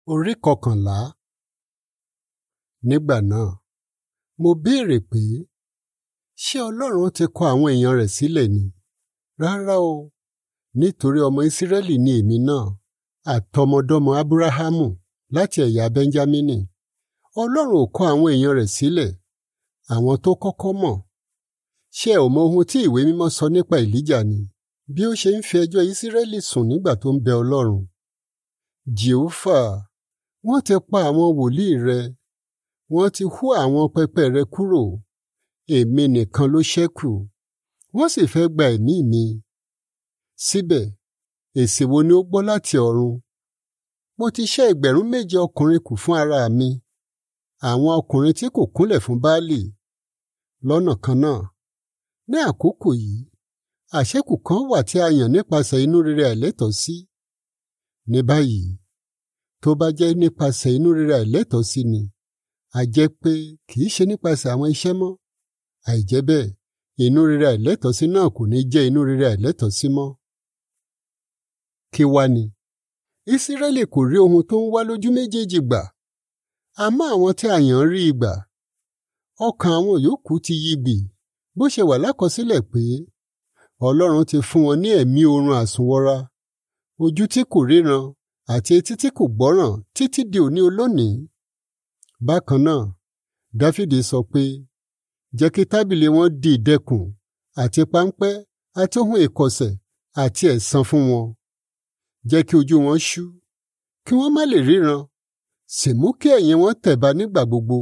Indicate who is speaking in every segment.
Speaker 1: Orí kọkànlá. Nígbà náà, mo béèrè pé, ṣé Ọlọ́run ti kọ àwọn èèyàn rẹ̀ sílẹ̀ ni? Rárá o, nítorí ọmọ Ísírẹ́lì ni èmi náà, àtọmọdọ́mọ Ábúráhámù láti ẹ̀yà Bẹ́ńjámínì. Ọlọ́run ò kọ àwọn èèyàn rẹ̀ sílẹ̀, àwọn tó kọ́kọ́ mọ̀. Ṣé ẹ ò mọ ohun tí ìwé mímọ́ sọ nípa Èlíjà ni? Bí ó ṣe ń fi ẹjọ́ Ísírẹ́lì sùn nígbà tó ń bẹ Ọlọ́run. Jèhófà, wọ́n ti pa àwọn wòlíì rẹ, wọ́n ti hú àwọn pẹpẹ rẹ kúrò. Èmi nìkan ló ṣẹ́kù, wọ́n sì fẹ́ gba ẹ̀mí mi. Síbẹ̀, èsì wo ni ó gbọ́ láti ọ̀run? Mo ti ṣẹ́ ẹgbẹ̀rún méje ọkùnrin kù fún ara mi, àwọn ọkùnrin tí kò kúnlẹ̀ fún Baálì. Lọ́nà kan náà, ní àkókò yìí, àṣẹ́kù kan wà tí a yàn nípasẹ̀ inú rere àìlẹ́tọ̀ọ́ sí. Ní báyìí, tó bá jẹ́ nípasẹ̀ inú rere àìlẹ́tọ̀ọ́ sí ni, a jẹ́ pé kì í ṣe nípasẹ̀ àwọn iṣẹ́ mọ́. Àìjẹ́ bẹ́ẹ̀, inú rere àìlẹ́tọ̀ọ́ sí náà kò ní jẹ́ inú rere àìlẹ́tọ̀ọ́ sí mọ́. Kí wá ni? Ísírẹ́lì kò rí ohun tó ń wá lójú méjèèjì gbà. Àmọ́ àwọn tí a yàn rí i gbà. Ọkàn àwọn yòókù ti yí gbì, bó ṣe wà lákọsílẹ̀ pé Ọlọ́run ti fún wọn ní ẹ̀mí oorun àsùnwọra, ojú tí kò ríran àti etí tí kò gbọ́ràn títí di òní olónìí. Bákan náà, Dáfídì sọ pé, jẹ́ kí tábìlì wọn di ìdẹkùn àti páńpẹ́ àti ohun ìkọ̀sẹ̀ àti ẹ̀san fún wọn. Jẹ́ kí ojú wọn ṣú, kí wọ́n má lè ríran, sì mú kí ẹ̀yìn wọn tẹ̀ba nígbà gbogbo.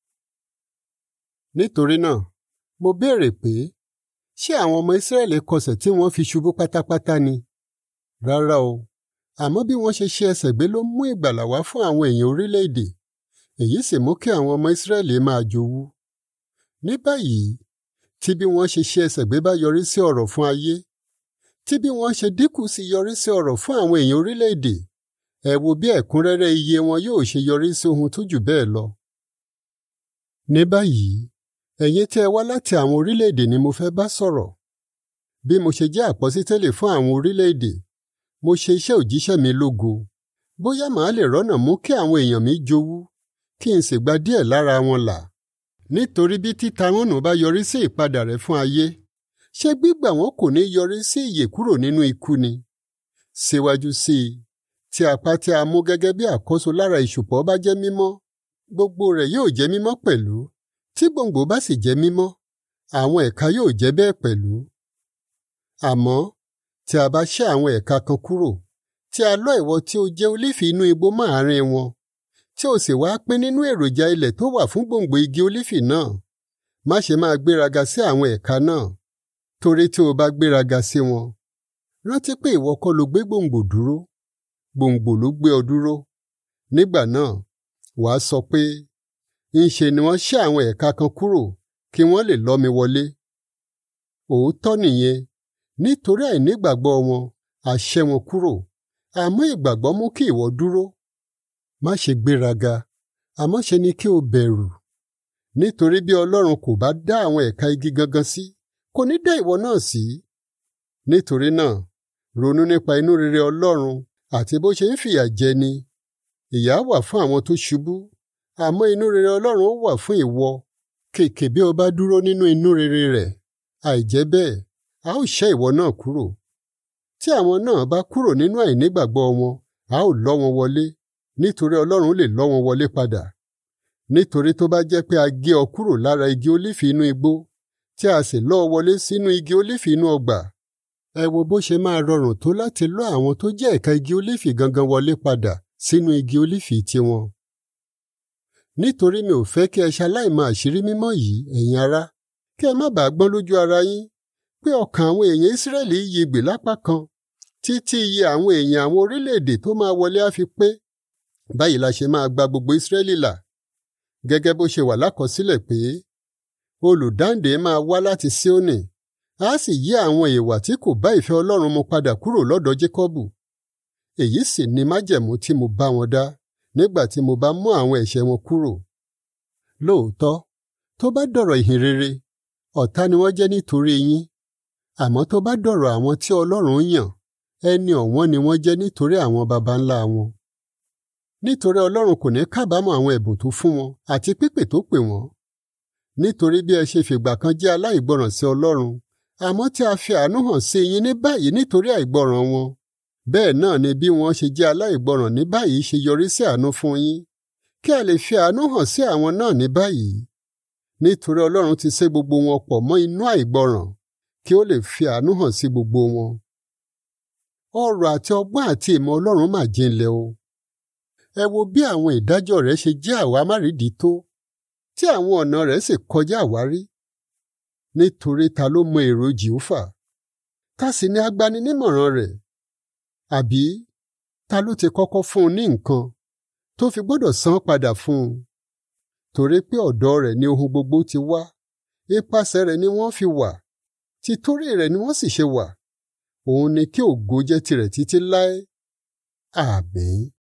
Speaker 1: Nítorí náà, mo béèrè pé, ṣé àwọn ọmọ Ísírẹ́lì kọsẹ̀ tí wọ́n fi ṣubú pátápátá ni? Rárá o, àmọ́ bí wọ́n ṣe ṣe ẹsẹ̀ gbé ló mú ìgbàlà wá fún àwọn èèyàn orílẹ̀-èdè, èyí sì mú kí àwọn ọmọ Ísírẹ́lì máa jowú. Ní báyìí, tí bí wọ́n ṣe ṣe ẹsẹ̀ gbé bá yọrí sí ọrọ̀ fún ayé, tí bí wọ́n ṣe dínkù sí yọrí sí ọrọ̀ fún àwọn èèyàn orílẹ̀-èdè, ẹ wo bí ẹ̀kúnrẹ́rẹ́ iye wọn yóò ṣe yọrí sí ohun tó jù bẹ́ẹ̀ lọ. Ní báyìí, ẹ̀yin tí ẹ wá láti àwọn orílẹ̀-èdè ni mo fẹ́ bá sọ̀rọ̀. Bí mo ṣe jẹ́ àpọ́sítélì fún àwọn orílẹ̀-èdè, mo ṣe iṣẹ́ òjíṣẹ́ mi lógo. Bóyá màá lè rọ́nà mú kí àwọn èèyàn mi jowú, kí n sì gba díẹ̀ lára wọn là. Nítorí bí títa wọn nù bá yọrí sí ìpadà rẹ̀ fún ayé, ṣé gbígbà wọn kò ní yọrí sí ìyè kúrò nínú ikú ni? Síwájú sí i, tí apá tí a mú gẹ́gẹ́ bí àkóso lára ìṣùpọ̀ bá jẹ́ mímọ́, gbogbo rẹ̀ yóò jẹ́ mímọ́ pẹ̀lú. Tí gbòǹgbò bá sì jẹ́ mímọ́, àwọn ẹ̀ka yóò jẹ́ bẹ́ẹ̀ pẹ̀lú. Àmọ́ tí a bá ṣẹ́ àwọn ẹ̀ka kan kúrò, tí a lọ́ ìwọ tí ó jẹ́ olífì inú igbó mọ́ àárín wọn, tí ó sì wá pín nínú èròjà ilẹ̀ tó wà fún gbòǹgbò igi olífì náà, má ṣe máa gbéraga sí àwọn ẹ̀ka náà, torí tí o bá gbéraga sí wọn. Rántí pé ìwọ kọ́ ló gbé gbòǹgbò dúró, gbòǹgbò ló gbé ọ dúró. Nígbà náà, wàá sọ pé, ńṣe ni wọ́n ṣẹ́ àwọn ẹ̀ka kan kúrò kí wọ́n lè lọ́ mi wọlé. Òótọ́ nìyẹn, nítorí àìnígbàgbọ́ wọn, a ṣẹ́ wọn kúrò, àmọ́ ìgbàgbọ́ mú kí ìwọ dúró. Má ṣe gbéraga, àmọ́ ṣe ni kí o bẹ̀rù. Nítorí bí Ọlọ́run kò bá dá àwọn ẹ̀ka igi gangan sí, kò ní dá ìwọ náà sí. Nítorí náà, ronú nípa inú rere Ọlọ́run àti bó ṣe ń fìyà jẹni. Ìyà wà fún àwọn tó ṣubú, àmọ́ inú rere Ọlọ́run wà fún ìwọ. Kèkè bí o bá dúró nínú inú rere rẹ̀, àìjẹ́ bẹ́ẹ̀, a ó ṣẹ́ ìwọ náà kúrò. Tí àwọn náà bá kúrò nínú àìnígbàgbọ́ wọn, a ó lọ́ wọn wọlé, nítorí Ọlọ́run lè lọ́ wọn wọlé padà. Nítorí tó bá jẹ́ pé a gé ọ kúrò lára igi olífì inú igbó, tí a sì lọ́ ọ wọlé sínú igi olífì inú ọgbà, ẹ wo bó ṣe máa rọrùn tó láti lọ́ àwọn tó jẹ́ ẹ̀ka igi olífì gangan wọlé padà sínú igi olífì tiwọn. Nítorí mi ò fẹ́ kí ẹ ṣaláìmọ̀ àṣírí mímọ́ yìí, ẹ̀yin ará, kí ẹ má bàa gbọ́n lójú ara yín, pé ọkàn àwọn èèyàn Ísírẹ́lì yí gbè lápá kan, títí iye àwọn èèyàn àwọn orílẹ̀-èdè tó máa wọlé á fi pé. Báyìí la ṣe máa gba gbogbo Ísírẹ́lì là. Gẹ́gẹ́ bó ṣe wà lákọsílẹ̀ pé, olùdáǹdè máa wá láti Síónì, á sì yí àwọn ìwà tí kò bá ìfẹ́ Ọlọ́run mu padà kúrò lọ́dọ̀ Jákọ́bù. Èyí sì ni májẹ̀mú tí mo bá wọn dá nígbà tí mo bá mú àwọn ẹ̀ṣẹ̀ wọn kúrò. Lóòótọ́, tó bá dọ̀rọ̀ ìhìn rere, ọ̀tá ni wọ́n jẹ́ nítorí yín. Àmọ́ tó bá dọ̀rọ̀ àwọn tí Ọlọ́run yàn, ẹni ọ̀wọ́n ni wọ́n jẹ́ nítorí àwọn baba ńlá wọn. nítorí Ọlọ́run kò ní kábàámọ̀ àwọn ẹ̀bùn tó fún wọn àti pípè tó pè wọ́n nítorí bí ẹ ṣe fìgbà kan jẹ́ aláìgbọràn sí Ọlọ́run àmọ́ tí a fi àánú hàn sí yín ní báyìí nítorí àìgbọràn wọn bẹ́ẹ̀ náà ni bí wọ́n ṣe jẹ́ aláìgbọràn ní báyìí ṣe yọrí sí àánú fún yín kí a lè fi àánú hàn sí àwọn náà ní báyìí nítorí Ọlọ́run ti sé gbogbo wọn pọ̀ mọ́ inú àìgbọràn kí ó lè fi àánú hàn sí gbogbo wọn. ọrọ̀ àti ọgbọ́n àti ìmọ̀ Ọlọ́run mà jinlẹ̀ o. ẹ wo bí àwọn ìdájọ́ rẹ̀ ṣe jẹ́ àwámárìdí tó tí àwọn ọ̀nà rẹ̀ sì kọjá àwárí. nítorí ta ló mọ èrò Jèhófà ta sì ni agbaninímọ̀ràn rẹ̀ àbí ta ló ti kọ́kọ́ fún un ní nǹkan tó fi gbọ́dọ̀ san padà fún un torí pé ọ̀dọ̀ rẹ̀ ni ohun gbogbo ti wá ipasẹ̀ rẹ̀ ni wọ́n fi wà títorí rẹ̀ ni wọ́n sì ṣe wà òun ni kí ògo jẹ́ tirẹ̀ títí láé àmín.